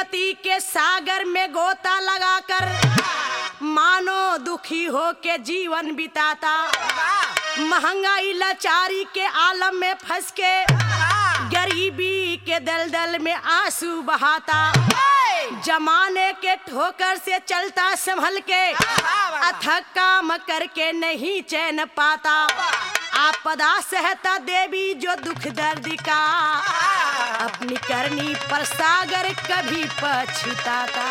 विपत्ति के सागर में गोता लगाकर मानो दुखी हो के जीवन बिताता महंगाई लाचारी के आलम में फंस के गरीबी के दलदल में आंसू बहाता जमाने के ठोकर से चलता संभल के अथक काम करके नहीं चैन पाता आपदा सहता देवी जो दुख दर्द का अपनी करनी पर सागर कभी पछताता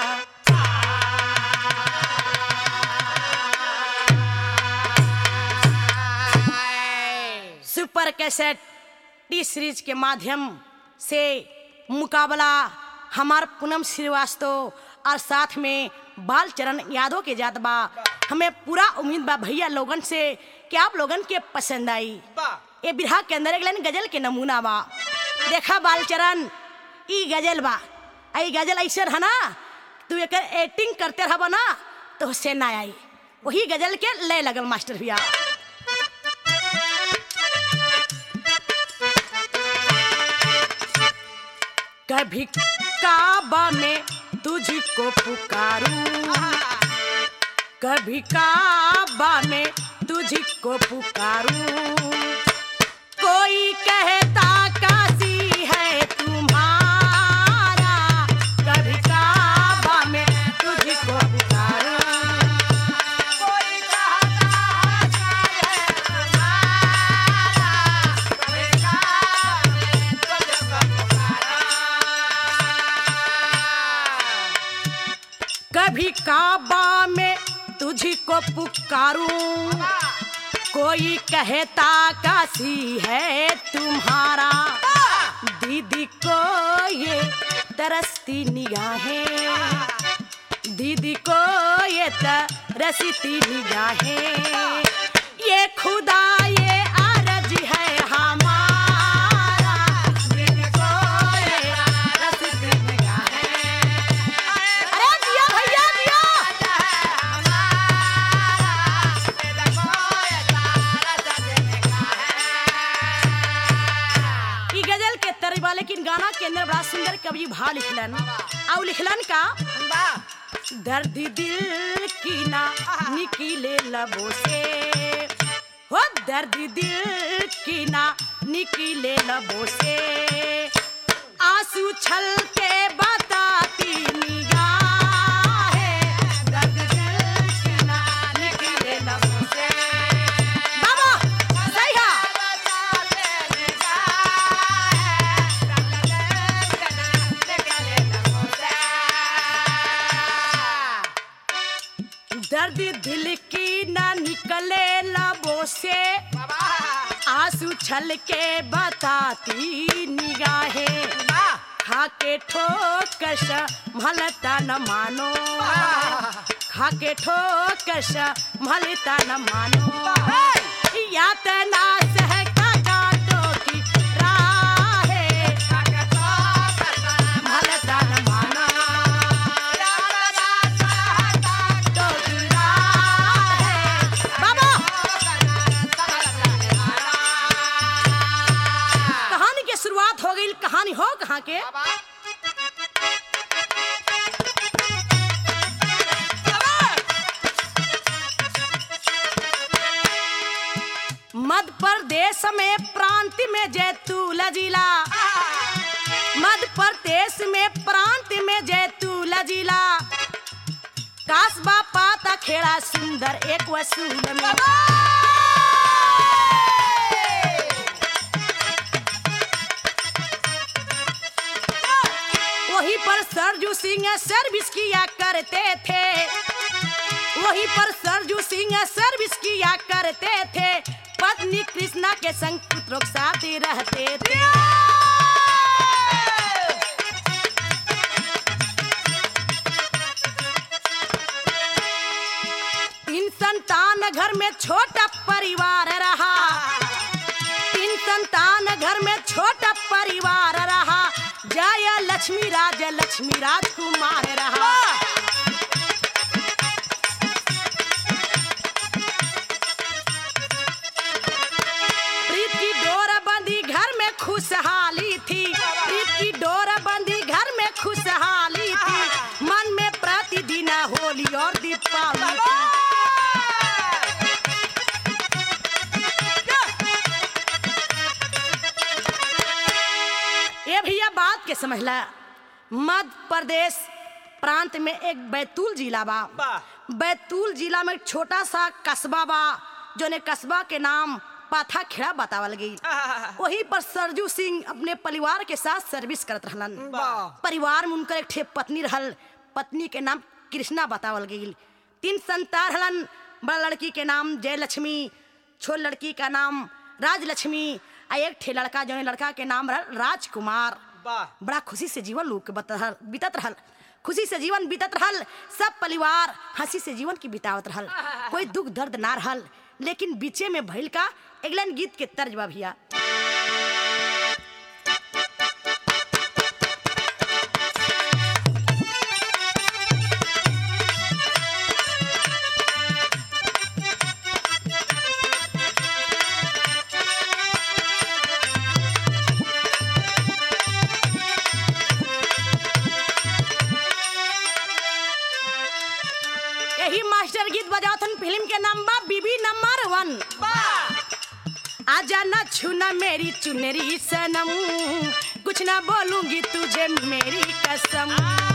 सुपर कैसेट टी सीरीज के माध्यम से मुकाबला हमार पूनम श्रीवास्तव और साथ में बाल चरण यादव के जात बा हमें पूरा उम्मीद बा भैया लोगन से कि आप लोगन के पसंद आई ये बिरहा के अंदर एक लाइन गजल के नमूना बा देखा बाल चरण ई गजल बा आई गजल ऐसे है ना तू एक एक्टिंग करते रह ना तो से ना आई वही गजल के लय लगल मास्टर भैया कभी काबा में तुझको पुकारूं कभी काबा में तुझको पुकारूं कोई कहता काशी है तुम्हारा कभी काबा में तुझको पुकारूं कोई कभी काबा में तुझको पुकारूं कोई कहता काशी है तुम्हारा दीदी को ये तरसती निगाहें दीदी को ये तरसती निगाहें ये खुदा ये आरज है हमारा दीदी को ये तरसती निगाहें अरे दिया भैया दिया ई गजल के तरबा लेकिन गाना के अंदर बड़ा सुंदर कवि भाव लिखलन और लिखलन का दर्द दिल की ना निकले लबों से हो दर्द दिल की ना निकले लबों से आंसू छल के बताती निगाहें दर्द दिल की ना निकले लबों से बाबा सही है दर्द दिल की ना निकले लबों से आंसू छल के बताती निगाहें खाके ठोकश मलता न मानो खाके ठोकश मलता न मानो यातना सह का काटो की राहें मलता न मानो काटो की राहें बाबा कहानी की शुरुआत हो गई कहानी हो कहाँ के मध्य प्रदेश में प्रांत में जैतूल जिला मध्य प्रदेश में प्रांत में जैतूल जिला कासबा पाता खेड़ा सुंदर एक वसूल में वहीं पर सरजू सिंह सर्विस किया करते थे वहीं पर सरजू सिंह सर्विस किया करते थे पत्नी कृष्णा के संग पुत्रों के साथ ही रहते थे तीन संतान घर में छोटा परिवार रहा तीन संतान घर में छोटा परिवार रहा जय लक्ष्मी राज लक्ष्मी राजकुमार रहा प्रीत की डोर बंदी घर में खुशहाली थी प्रीत की डोर बंदी घर में खुशहाली थी समझला मध्य प्रदेश प्रांत में एक बैतूल जिला बा वाह। बैतूल जिला में एक छोटा सा कस्बा बा जोने कस्बा के नाम पाथा खेड़ा बतावल गई आहा। वहीं पर सरजू सिंह अपने परिवार के साथ सर्विस करत रहलन वाह। परिवार में उनकर एक ठे पत्नी रहल पत्नी के नाम कृष्णा बतावल गई तीन संतान रहलन बड़ा लड़की के नाम जयलक्ष्मी छोट लड़की का नाम राजलक्ष्मी आ एक ठे लड़का जो लड़का के नाम रहल राजकुमार वाह। बड़ा खुशी से जीवन लोग के बत रहल बीतत रहल खुशी से जीवन बीतत रहल सब परिवार हंसी से जीवन की बितावत रहल कोई दुख दर्द ना रहल लेकिन बीचे में भइल का एगलन गीत के तर्ज बा भैया यही मास्टर गीत बजावतन फिल्म के नाम बा बीबी नंबर वन आजा ना छूना मेरी चुनरी सनम कुछ ना बोलूंगी तुझे मेरी कसम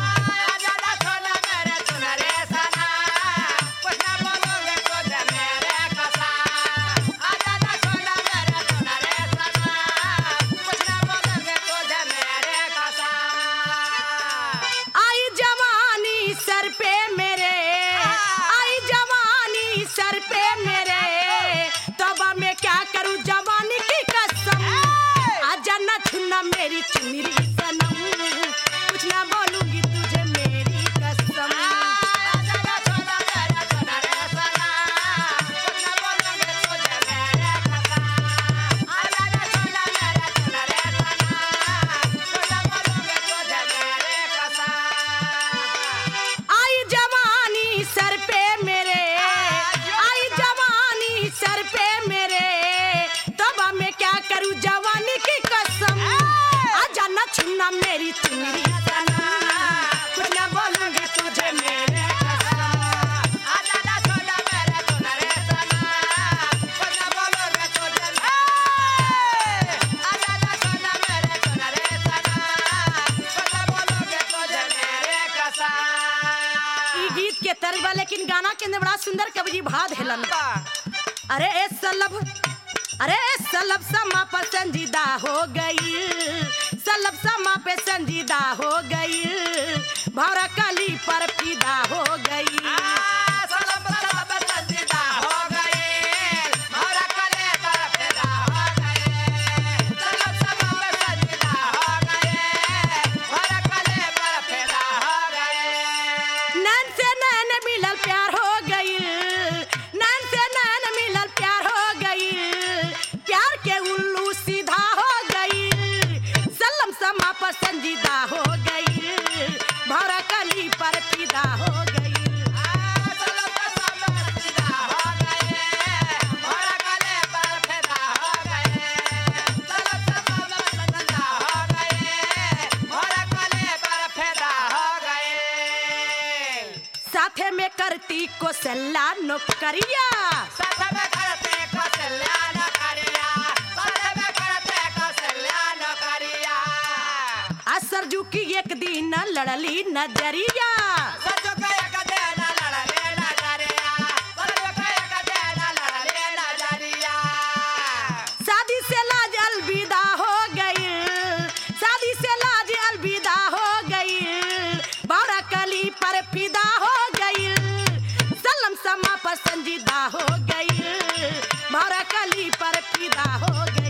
आई जवानी सर पे मेरे आई जवानी सर पे मेरे तबा मैं क्या करूं जवानी की कसम आजा ना छूना मेरी चुनरी सनम कुछ ना बोलूंगी तुझे मेरी कसम आई जवानी सर पे मेरे आई जवानी सर पे मेरे तबा मैं क्या करूं जवानी की कसम आजा ना छूना मेरी चुनरी सनम कुछ ना बोलूंगी तुझे मेरे कसम ई गीत के तर्ज बा लेकिन गाना के अंदर बड़ा सुंदर कवि जी भाद हेलन अरे ए सलब अरे ए सलब समा पर संजीदा हो गई सलब समा पे संजीदा हो गई भौरा कली पर फिदा हो गई नैन से नैन मिलल प्यार हो गई नैन से नैन मिलल प्यार हो गई प्यार के उल्लू सीधा हो गई सलम समा पर संजीदा हो गई भौरा कली पर फिदा हो गई साथे में करती को सल्ला नौकरिया आ सरजू की एक दिन लड़ली नजरिया शादी से लाज अलविदा हो गई शादी से लाज अलविदा हो गई बारा कली पर फिदा हो गई सलम समा पर संजीदा हो गई बारा कली पर फिदा हो गई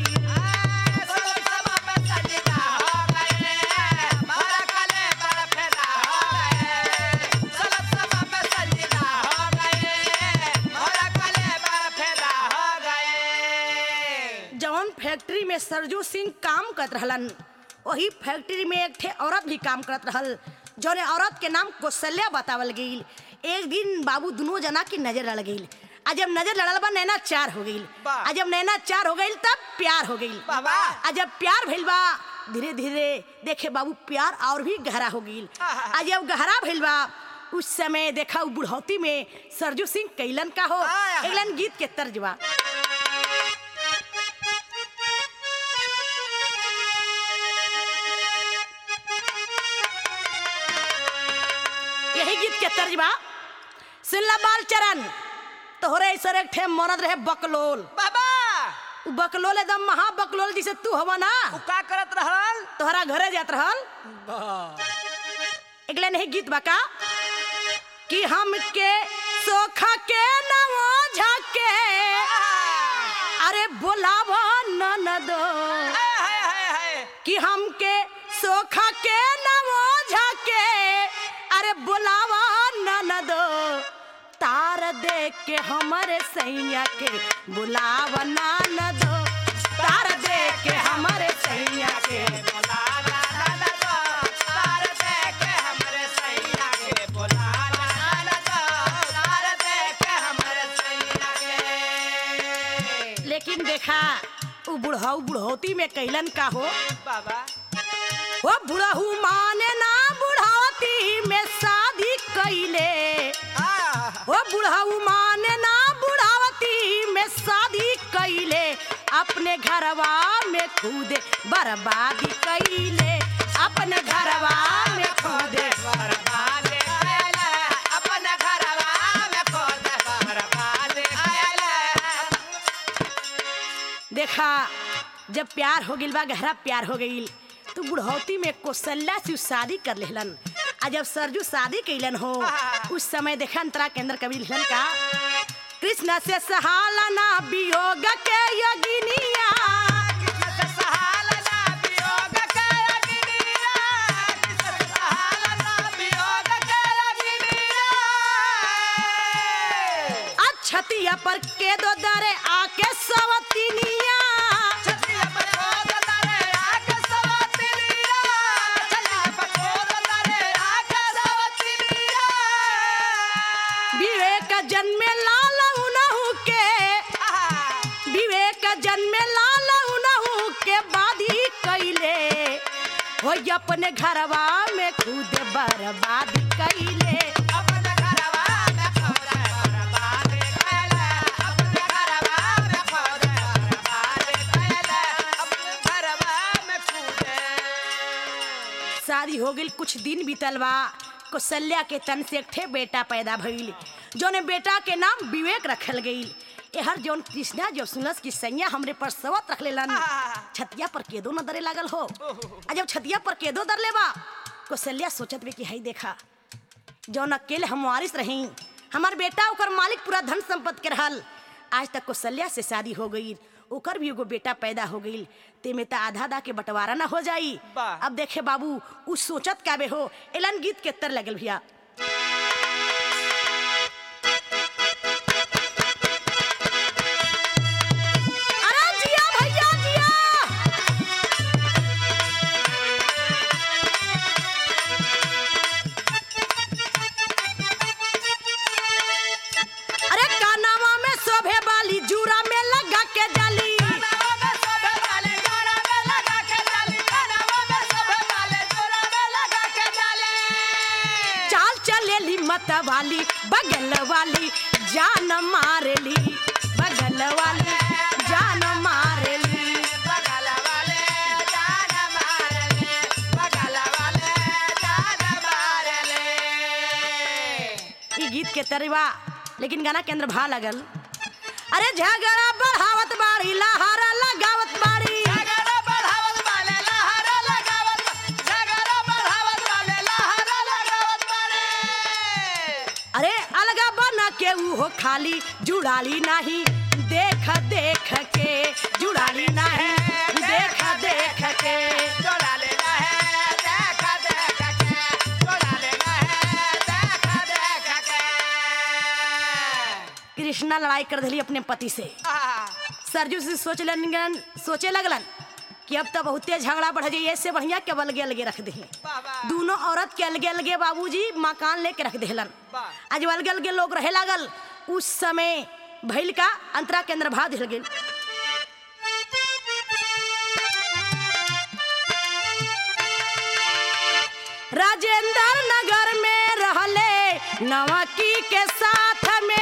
जौन फैक्ट्री में सरजू सिंह काम करत रहलन वही फैक्ट्री में एक ठे औरत भी काम करत रहल जौने औरत के नाम कौशल्या बतावल गई एक दिन बाबू दोनों जना की नजर लड़ गई आ जब नजर लड़ल बा नैना चार हो गई वाह। आ जब नैना चार हो गई तब प्यार हो गई वाह, वाह। आ जब प्यार भइल बा धीरे धीरे देखे बाबू प्यार और भी गहरा हो गई आहा। आ जब गहरा भइल बा उस समय देखा उ बुढ़ौती में सरजू सिंह कैलन का हो आहा। कैलन गीत के तर्ज बा यही गीत के तर्जबा सुनला बाल चरण तोहरे ऐसा एक ठे मरद रहे बकलोल बाबा उ बकलोल एकदम महा बकलोल जिसे तू हवा ना उ का करत रहल तोहरा घरे जात रहल एकले नहीं गीत बका कि हमके सोखा के नवो झके अरे बोलावा ननदो हाय हाय हाय हाय कि हमके सोखा के नवो झके अरे बुलावा ननदो तार देख के हमरे सैया के बुलावा ननदो तार देख के हमरे सैया के बोलाला लाला दो तार दे के हमरे सैया के बोलाला लाला दो तार दे के हमरे सैया के लेकिन देखा उ बुढ़ाऊ बुढ़ौती में कैलन का हो बाबा वो बुढ़ऊ माने ना बुढ़ौती में शादी कैले आ वो बुढ़ऊ माने ना बुढ़ावती में शादी कैले अपने घरवा में खुदे बर्बादी कैले अपने घरवा में खुदे बर्बाद आयला अपन घरवा में खोद बर्बाद आयला देखा जब प्यार हो गिल बा गहरा प्यार हो गईल तो बुढ़ौती में कौशल्या से उ शादी कर लेहलन आ जब सरजू शादी कैलन हो उस समय देखा अंतरा के अंदर कवि लिखलन का कृष्ण से सहालना वियोग के योगिनिया अछतिया पर के दो दरे आके सवतिनिया विवेक जन्मे लाल उनहु के विवेक जन्मे लाल उनहु के बादी कैले हो अपने घरवा में खुद बर्बादी कैले शादी हो गई कुछ दिन बीतल बा कौशल्या के तन से एक ठे बेटा पैदा भइल जोने बेटा के नाम विवेक रखल गईल एहर जौन कृष्णा जब सुनस की सैया हमरे पर सवत रख लेलन छतिया पर केदो न दरे लागल हो आ जब छतिया पर केदो दर लेबा कौशल्या सोचत बे कि हई देखा जौन अकेले हम वारिस रही हमार बेटा ओकर मालिक पूरा धन संपत्ति के रहल आज तक कौशल्या से शादी हो गई ओकर भी एगो बेटा पैदा हो गई तेमे त आधा आधा के बंटवारा ना हो जाई वाह। अब देखे बाबू उ सोचत काबे हो एलन गीत के तर लगल भैया अरे जिया भैया जिया अरे कानावा में शोभे वाली जूरा में लगा के जाली चाल चलेली मत वाली बगल वाली जान मारली बगल वाली जान मारली ई गीत के तरीवा लेकिन गाना के अंदर भा लगल अरे झगड़ा बढ़ावत बाड़ी लहारा लगावत बाड़ी अरे अलगा बना के ऊ हो खाली जुड़ाली नहीं देख देख के जुड़ाली नहीं देख देख के कृष्णा लड़ाई कर दिली अपने पति से सरजू से सोच लगन सोचे लगलन कि अब तो बहुते झगड़ा बढ़ जाइए इससे बढ़िया के अलगे अलगे रख दे दोनों औरत के अलगे अलगे बाबूजी मकान लेके रख देहलन वाह। आज अलगे अलगे लोग रहे लागल उस समय भैल का अंतरा के अंदर भाव दिल गेल राजेंद्र नगर में रहले नवकी के साथ में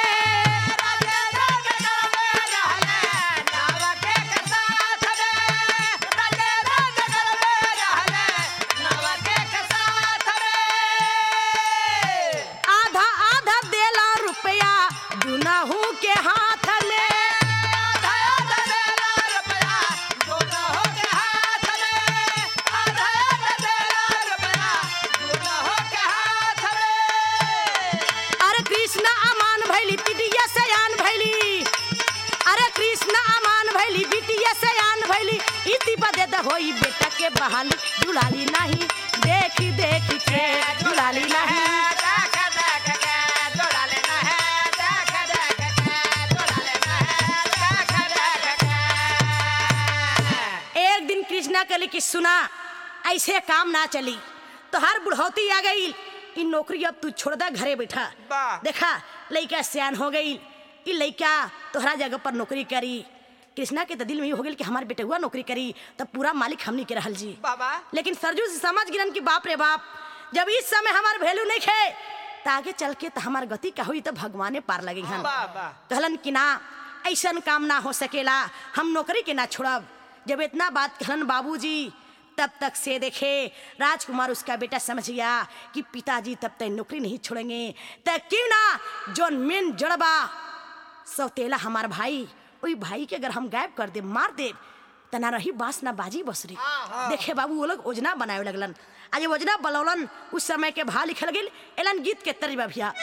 कोई बेटा के बहाली दुलाली नहीं देखी देखी के दुलाली नहीं एक दिन कृष्णा कली की सुना ऐसे काम ना चली तो हर बुढ़ौती आ गई इन नौकरी अब तू छोड़ दा घरे बैठा वाह। देखा लड़का सियान हो गई ई लड़का तोहरा जगह पर नौकरी करी कृष्णा के तो दिल में ई हो गई कि हमारे बेटे हुआ नौकरी करी तब पूरा मालिक हमनी के रहल जी बाबा लेकिन सरजू से समझ गिरन कि बाप रे बाप जब इस समय हमार वैल्यू नहीं खे तो आगे चल के तो हमार गति का हुई तो भगवाने पार लगी हन बाबा कहलन कि ना ऐसन काम ना हो सकेला हम नौकरी के ना छोड़ब जब इतना बात कहलन बाबूजी तब तक से देखे राजकुमार उसका बेटा समझ गया कि पिताजी तब तक नौकरी नहीं छोड़ेंगे तब क्यों ना जोन मेन जड़बा सौतेला हमार भाई वही भाई के अगर हम गायब कर दे मार दे त ना रही बांस ना बाजी बसरी देखे बाबू वो लोग योजना बनावे लगलन आज योजना बनौलन उस समय के भा लिखल गेल एलन गीत के तरीबा भैया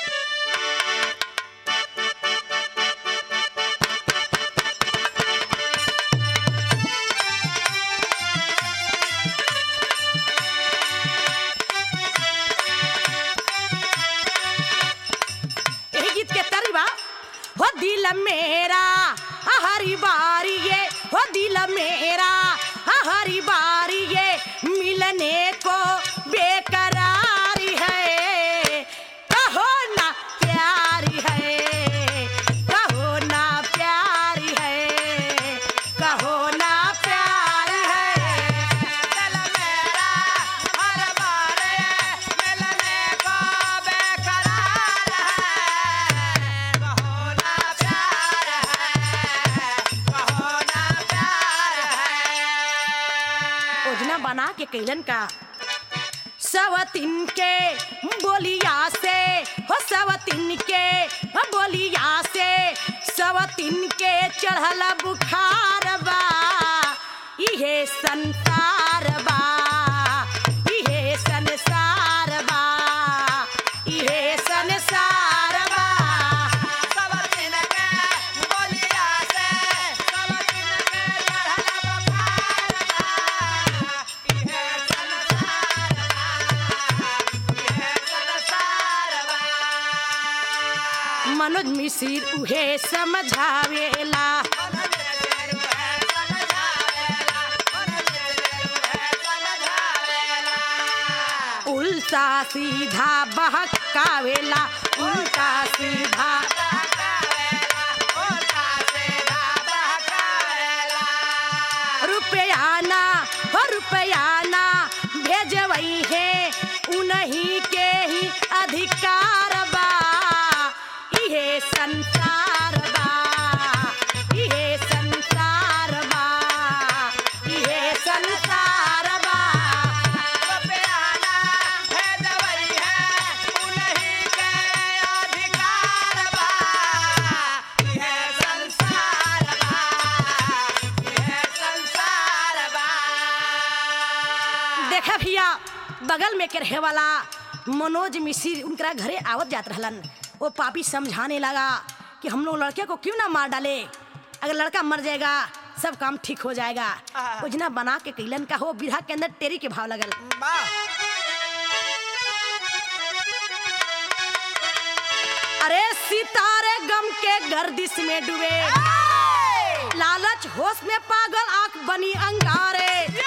यही गीत के तरीबा हो दिल मेरा हरी बारी ये हो दिल मेरा हरी बारी ये मिलने को बेकरारी है कहो ना प्यारी है कहो ना प्यारी है कहो ना प्यार है दिल मेरा हर बार मिलने को बेकरार है कहो ना प्यार है कहो ना प्यार है योजना बना के कैलन का सवतिन के बोलिया से हो सवतिन के हो बोलिया से सवतिन के चढ़ल बुखार बा इहे संसार बा इहे संसार बा इहे संसार बा सब दिन के बोलिया से सब दिन के चढ़ल बुखार बा इहे संसार बा इहे संसार बा मनोज मिसिर उहे समझावेला उल्टा सीधा बहकावेला उल्टा सीधा रुपया ना हो रुपया ना भेजवई है उन्हीं के ही अधिकार बा इहे संसार बा इहे संसार बा इहे संसार बा देखा भैया बगल में के रहे वाला मनोज मिश्र उनकरा घरे आवत जात रहलन वो पापी समझाने लगा कि हम लोग लड़के को क्यों ना मार डाले अगर लड़का मर जाएगा सब काम ठीक हो जाएगा आहा। योजना बना के कैलन का हो बिरहा के अंदर टेरी के भाव लगल अरे सितारे गम के गर्दिश में डूबे लालच होश में पागल आंख बनी अंगारे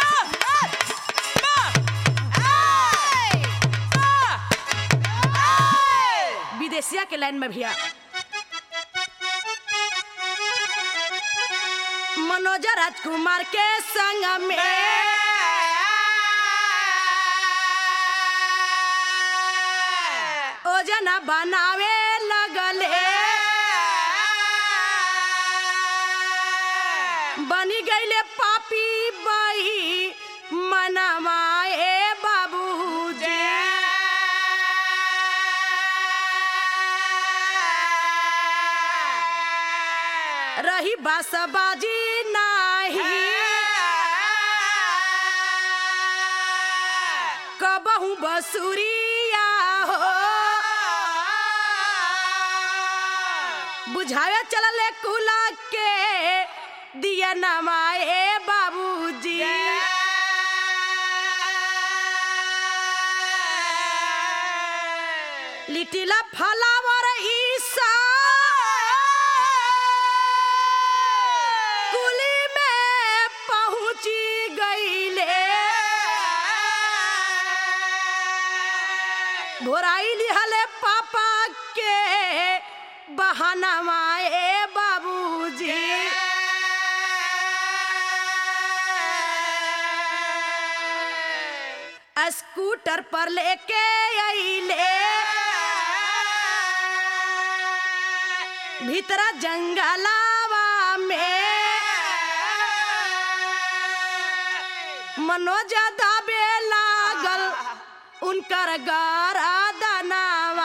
विदेशिया के लाइन में भैया मनोज राजकुमार के संग में ओजना बनावे लगले बनी गईले पापी बही मनमाए बाबूजी रही बासबाजी नाही कबहू बसुरिया हो बुझावे चलले कुला के दिया नमाए बाबूजी लिटिला फलावर ईसा कुली में पहुंची गईले भोराई लिहले पापा के बहाना माए बाबूजी स्कूटर पर लेके आइले भीतरा जंगलावा में मनोजा दाबे लागल उनकर गारा दनावा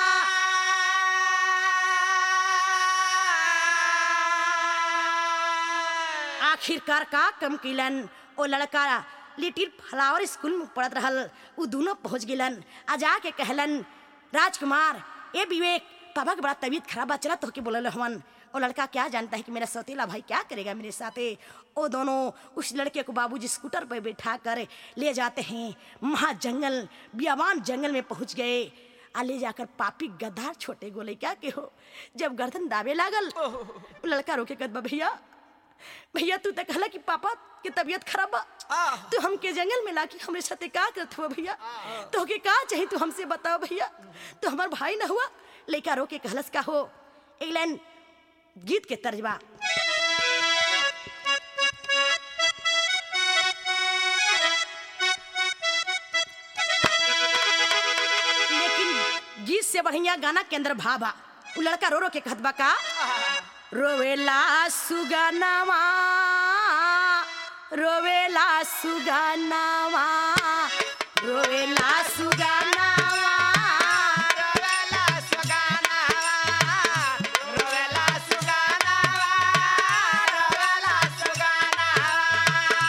आखिरकार का कम किलन ओ लड़का लिटिल फ्लावर स्कूल में पढ़त रहल उ दोनों पहुंच गिलन आ जाके कहलन राजकुमार ए विवेक पापा के बड़ा तबीयत खराब बा चला तो के बोलल हवन वो लड़का क्या जानता है कि मेरा सौतेला भाई क्या करेगा मेरे साथे वो दोनों उस लड़के को बाबूजी स्कूटर पर बैठा कर ले जाते हैं महा जंगल बियावान जंगल में पहुंच गए आ ले जाकर पापी गद्दार छोटे गोले क्या के हो जब गर्दन दाबे लागल वो लड़का रोके कद भैया भैया तू तो कहला कि पापा के तबीयत खराब बा तू हमके जंगल में लाके हमरे साथे का करत हुआ भैया तो के का चाहिए तू हमसे बताओ भैया तो हमार भाई ना हुआ लइका रो के कहलस का हो एक लाइन गीत के तर्जबा लेकिन गीत से बढ़िया गाना के अंदर भाबा उ लड़का रो रो के कहत बा का रोवेला सुगनावा रोवेला सुगनावा रोवेला सुगनावा रोवेला सुगानावा रोवेला सुगानावा रोवेला सुगानावा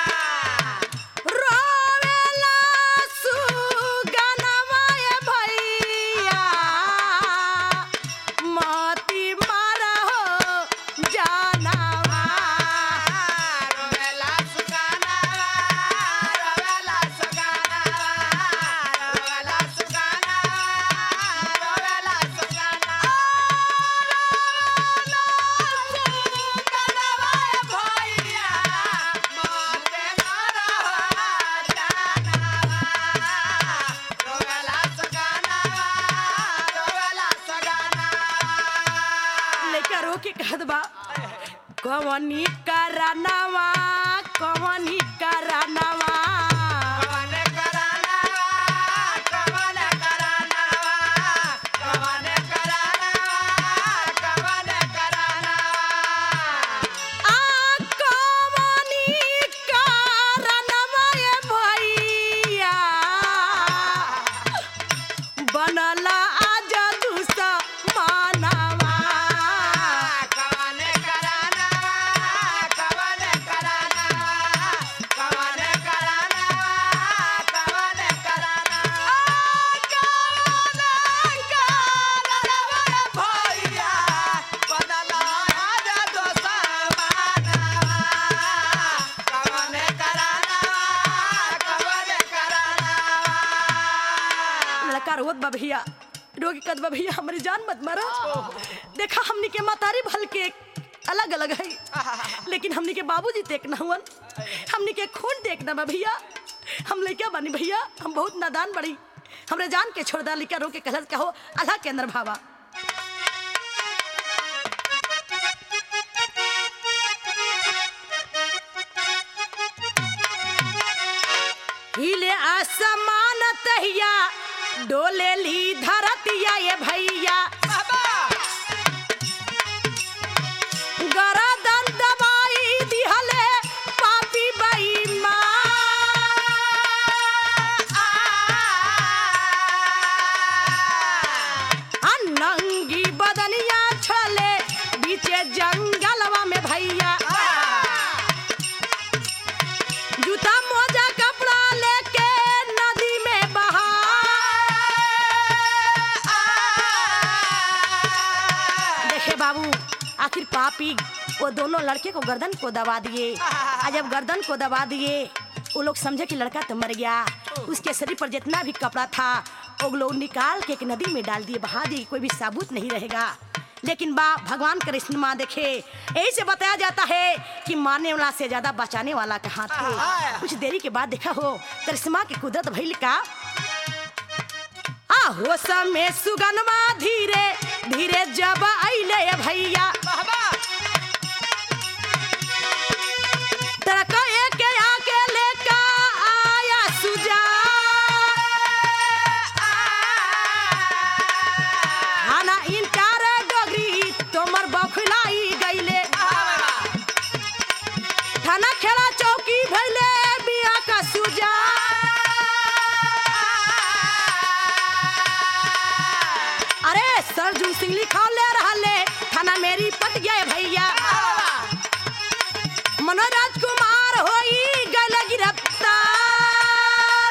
रोवेला सुगनावा ए भैया मोती मारा हो जानावा रोवेला सुगानावा रोवेला सुगानावा रोवेला सुगानावा रोवेला सुगानावा सुगानावा भैया मोते मारा जानावा रोवेला सुगानावा रोवेला सुगानावा लेकर रो के कहत बा कवनी करनवा कवनी करनवा कवन करानावा कवन करानावा कवन करानावा कवन करानावा आ कवनी करनवा ए भैया बनला आज दुसा मानवा कवन करानावा कवन करानावा कवन करानावा कवन करानावा कवन करानावा भैया बदला आज दोसा मानावा कवन करानावा कवन करानावा लड़का रोत बा भैया रोगी कद बा भैया हमारी जान मत मारो देखा हमनी के मतारी भल के अलग अलग है लेकिन हमनी के बाबूजी तेक न हुवन हमनी के खून तेक न बा भैया हम लइका बानी भैया हम बहुत नादान बड़ी हमरे जान के छोड़ दा लिका रो के कहलस कहो अल्लाह के अंदर भावा हिले आसमान तहिया डोले ली धरतिया ये भैया गरदन दबाई दिहले पापी बाई माँ नंगी बदनिया छले बीचे जंगलवा में भैया जूता मोजा कपड़ा लेके नदी में बहा देखे बाबू आखिर पापी वो दोनों लड़के को गर्दन को दबा दिए आ जब गर्दन को दबा दिए वो लोग समझे कि लड़का तो मर गया उसके शरीर पर जितना भी कपड़ा था वो लोग निकाल के एक नदी में डाल दिए बहा दिए कोई भी साबुत नहीं रहेगा लेकिन बा भगवान कृष्ण माँ देखे यही से बताया जाता है कि मारने वाला से ज्यादा बचाने वाला का हाथ है कुछ देरी के बाद देखा हो करिश्मा की कुदरत भइल का आ हो समय सुगनमा धीरे धीरे जब अइले भैया तड़का एक आके लेका आया सुजा खाना इनकार डोगरी तोमर बखलाई गईले थाना खेला चौकी भैले बिया का सुजा अरे सरजू सिंह लिखा ले रहले थाना मेरी पट गए भैया मनोज राजकुमार होई गल गिरफ्तार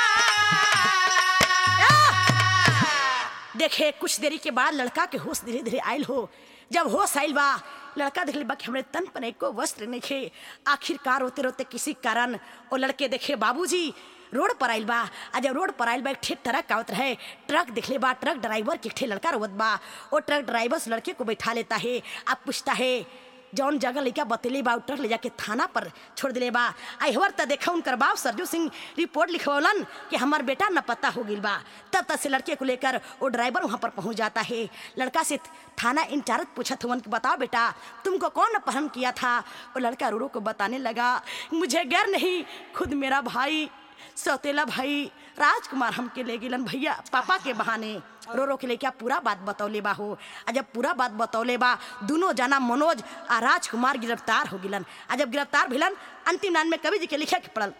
आह! देखे कुछ देरी के बाद लड़का के होश धीरे धीरे आयल हो जब होश आयल बा लड़का देख ले बा कि हमरे तन पर एको वस्त्र नहीं खे आखिरकार रोते रोते किसी कारण वो लड़के देखे बाबूजी रोड पर आइल बा आ जब रोड पर आइल बा एक ठे ट्रक आवत रहे ट्रक देख ले बा ट्रक ड्राइवर के एक ठे लड़का रोवत बा वो ट्रक ड्राइवर उस लड़के को बैठा लेता है अब पूछता है जौन जगह लड़का बतेले बा उ ट्रक ले जाके थाना पर छोड़ दिले बा अहवर त देखा उनकर बाप सरजू सिंह रिपोर्ट लिखवलन कि हमार बेटा न पता हो गिल बा तब तक से लड़के को लेकर वो ड्राइवर वहाँ पर पहुँच जाता है लड़का से थाना इंचार्ज पूछत हुवन कि बताओ बेटा तुमको कौन अपहरण किया था वो लड़का रूरो को बताने लगा मुझे गैर नहीं खुद मेरा भाई सौतेला भाई राजकुमार हमके ले गिलन भैया पापा के बहाने रो रो के लेके पूरा बात बतौले बा हो आ जब पूरा बात बतौले बा दोनों जना मनोज आ राजकुमार गिरफ्तार हो गिलन आ जब गिरफ्तार भिलन अंतिम लाइन में कवि जी के लिखे के पड़ल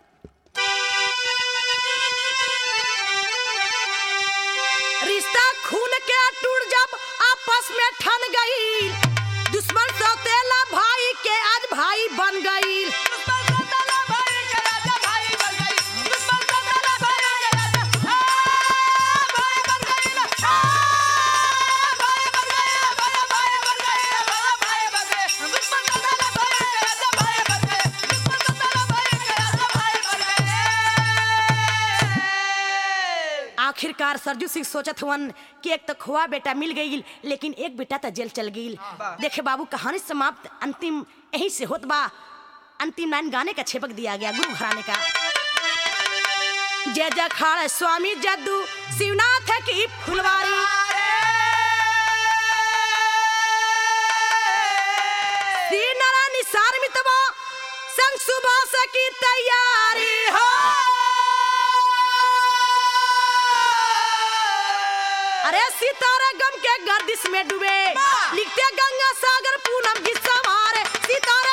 रिश्ता खून के टूट जब आपस में ठन गई दुश्मन सौतेला भाई के आज भाई बन गई आखिरकार सरजू सिंह सोचत हुवन कि एक तो खोआ बेटा मिल गई लेकिन एक बेटा तो जेल चल गई देखे बाबू कहानी समाप्त अंतिम यही से होत बा अंतिम लाइन गाने का छेपक दिया गया गुरु घराने का जय जखाड़ स्वामी जद्दू शिवनाथ की फुलवारी श्री नारायण निसार मितवा संग सुबह की तैयारी हो अरे सितारा गम के गर्दिश में डूबे लिखते गंगा सागर पूनम की सवार सितारा